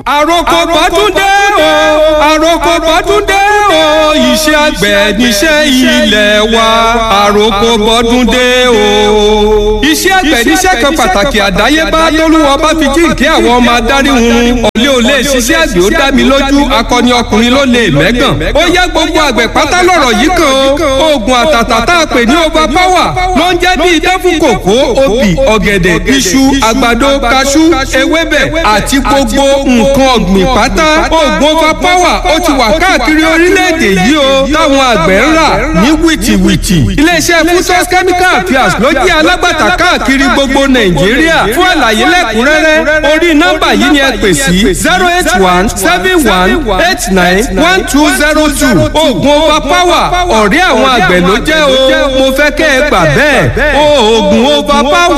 àròkọ bọ́dúndé o àròkọ bọ́dúndé o iṣẹ́ àgbẹ̀ níṣẹ́ ilẹ̀ wa àròkọ bọ́dúndé o. iṣẹ́ àgbẹ̀ níṣẹ́ kan pàtàkì àdáyébá tólúwa bá fi jíǹkí àwọn ọmọ adarí hun ọ̀lẹ́ ò lè ṣiṣẹ́ àgbẹ̀ ó dá mi lójú akọni ọkùnrin ló lè mẹ́gàn. ó yẹ gbogbo àgbẹ̀ pátá lọ̀rọ̀ yìí kan o oògùn àtàtà tá a pè ní over power ló ń jẹ́ bí idán fún kòkó obì ọ̀gẹ̀dẹ̀ iṣu àgbàdo kaṣú ewébẹ̀ àti gbogbo nǹkan ọ̀gbìn pátá oògùn over power ó ti wà káàkiri orílẹ̀-èdè yìí o táwọn àgbẹ̀ ń rà ní wìtìwìtì. iléeṣẹ́ futos chemical affairs ló jẹ́ alágbàtà káàkiri gbogbo nàìjíríà fún àlàyé lẹ́kùnrẹ́rẹ́ orí nọ́mbà yìí ni ẹ pè sí zero eight one seven one eight nine one two zero two oògùn over power ọ̀rẹ́ àwọn àgbẹ̀ ló jẹ́ o mo fẹ́ kẹ́ ẹ gbà bẹ́ẹ̀ oògùn over power.